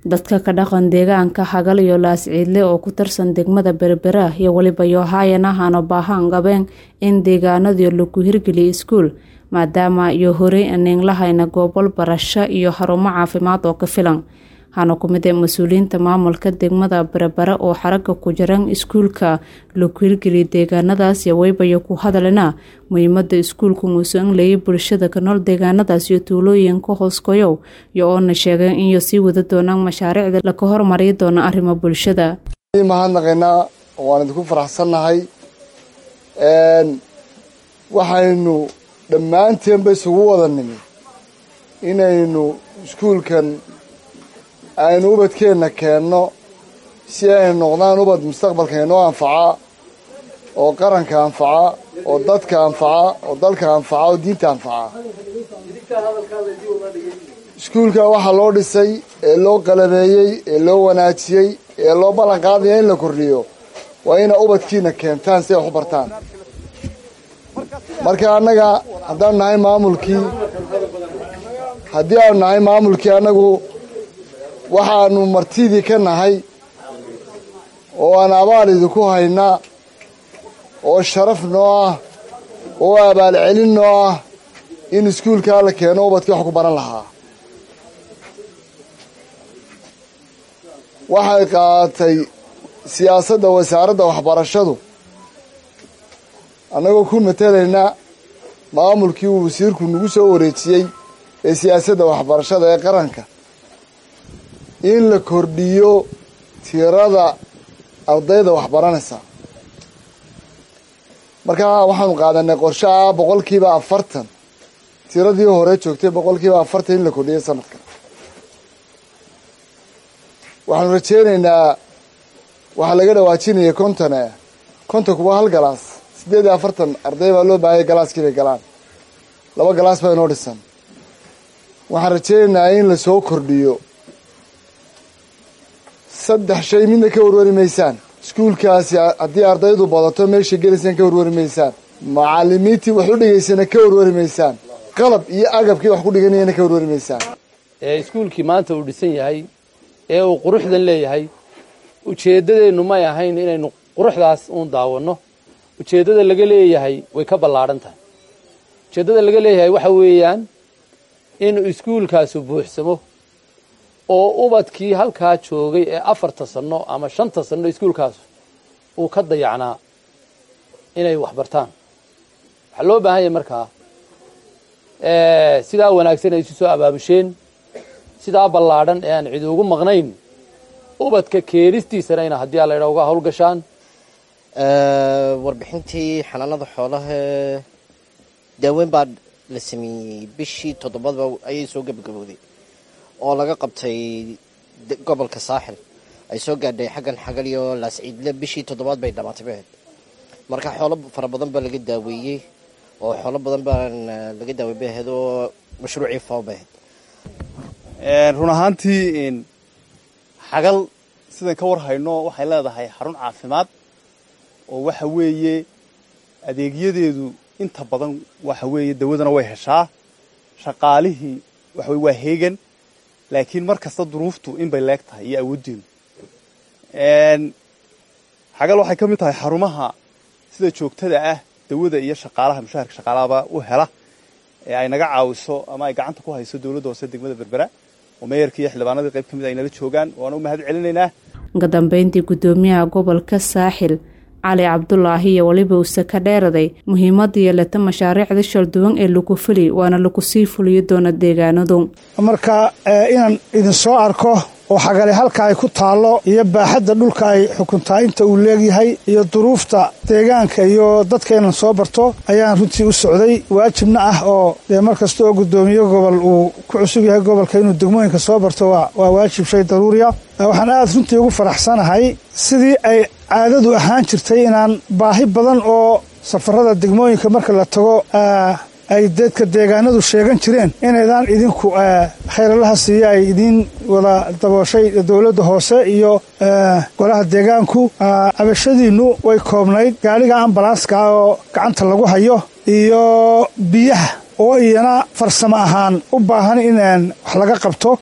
dadka ka dhaqan deegaanka hagal iyo laasciidle oo ku tirsan degmada berbera iyo weliba yohaayan ahana baahaan qabeen in deegaanadii lagu hirgeliya iskuul maadaama iyo horey aneyn lahayna goobol barasho iyo xarumo caafimaad oo ka filan hana ku mid ee mas-uuliyiinta maamulka degmada berbera oo xaraga ku jiran iskuulka lagu hirgeliya deegaanadaas iyo weybayo ku hadalina muhiimada iskuulku muuse in leeyay bulshada ka nool deegaanadaas iyo tuulooyinka hooskoyow iyo oona sheegeen inyo sii wada doonaan mashaariicda laka hormariyi doona arrimo bulshada mahadnaqaynaa waan idinku faraxsannahay waxaynu dhammaanteenba isugu wada nimi inaynu iskuulkan aynu ubadkeenna keenno si aynu noqdaan ubad mustaqbalka inoo anfaca oo qaranka anfaca oo dadka anfaca oo dalka anfaca oo diinta anfaca iskuulka waxaa loo dhisay ee loo qalabeeyey ee loo wanaajiyey ee loo ballan qaadaya in la kordhiyo waa ina ubadkiina keentaan si ay waxu bartaan marka annaga haddaanu nahay maamulkii haddii aanu nahay maamulkii annagu waxaanu martidii ka nahay oo aan abaal idinku haynaa oo sharaf noo ah oo abaalcelin noo ah in iskuulkaa la keeno ubadkii wax ku baran lahaa waxay qaadatay siyaasadda wasaaradda waxbarashadu annagoo ku matelaynaa maamulkii uu wasiirku nagu soo wareejiyey ee siyaasadda waxbarashada ee qaranka in la kordhiyo tirada ardayda waxbaranaysa markaa waxaanu qaadanay qorshe ah boqolkiiba afartan tiradii hore joogtay boqolkiiba afartan in la kordhiyo sanadka waxaanu rajeynaynaa waxaa laga dhawaajinaya kontone kontonku waa hal galaas siddeed iyo afartan arday baa loo baahaya galaaskii bay galaan laba galaas baa inoo dhisan waxaan rajeynaynaa in lasoo kordhiyo saddex shay midna ka warwari maysaan iskuulkaasi haddii ardaydu badato meesha gelaysaan ka warwari maysaan macalimiintii wax u dhigaysana ka warwari maysaan qalab iyo agabkii wax ku dhiganayana ka warwari maysaan ee iskuulkii maanta uu dhisan yahay ee uu quruxdan leeyahay ujeeddadeennu may ahayn inaynu quruxdaas uun daawanno ujeeddada laga leeyahay way ka ballaadhan tahay ujeeddada laga leeyahay waxa weeyaan inuu iskuulkaasu buuxsamo oo ubadkii halkaa joogay ee afarta sanno ama shanta sanno iskuulkaasu uu ka dayacnaa inay wax bartaan waxaa loo baahan yahay markaa sidaa wanaagsan ay isu soo abaabusheen sidaa ballaadhan ee aan cid ugu maqnayn ubadka keenistiisana ina haddii alla idhaa uga hawlgashaan warbixintii xanaanada xoolaha daaweyn baa la sameeyey bishii toddobadba ayay soo gebagabowday oo laga qabtay gobolka saaxil ay soo gaadhay xaggan xagal iyo laasciidle bishii toddobaad bay dhamaatay bahayd marka xoolo fara badan baa laga daaweeyey oo xoolo badan baan laga daawey bahayd oo mashruucii fao bahayd run ahaantii xagal sidan ka war hayno waxay leedahay xarun caafimaad oo waxa weeye adeegyadeedu inta badan waxa weeye dawadana way heshaa shaqaalihii waxa weye waa heegan laakiin mar kasta duruuftu in bay leeg tahay iyo awooddeenu xagal waxay ka mid tahay xarumaha sida joogtada ah dawada iyo shaqaalaha mushaharka shaqaalahaba u hela ee ay naga caawiso ama ay gacanta ku hayso dowladda hoose degmada berbera oo meeyarka iyo xildhibaanadii qayb ka mid ay nala joogaan waana u mahad celinaynaa uga dambeyntii guddoomiyaha gobolka saaxil cali cabdulaahi iyo weliba uuse ka dheeraday muhiimada yeelata mashaariicda shalduwan ee lagu fuli waana lagu sii fuliyo doona deegaanadu marka inaan idinsoo arko oo xagale halka ay ku taallo iyo baaxadda dhulka ay xukuntaa inta uu leegyahay iyo duruufta deegaanka iyo dadkeenan soo barto ayaan runtii u socday waajibna ah oo dee mar kasta oo guddoomiye gobol uu ku cusub yahay gobolka inuu degmooyinka soo barto waa waajib shay daruuriya waxaan aad runtii ugu faraxsanahay sidii ay caadadu ahaan jirtay inaan baahi badan oo safarada degmooyinka marka la tago ay dadka deegaanadu sheegan jireen inaydaan idinku khayralaha siiya ay idiin wada dabooshay dowladda hoose iyo golaha deegaanku cabashadiinnu way koobnayd gaadhiga ambalanska oo gacanta lagu hayo iyo biyaha oo iyana farsamo ahaan u baahan in wax laga qabto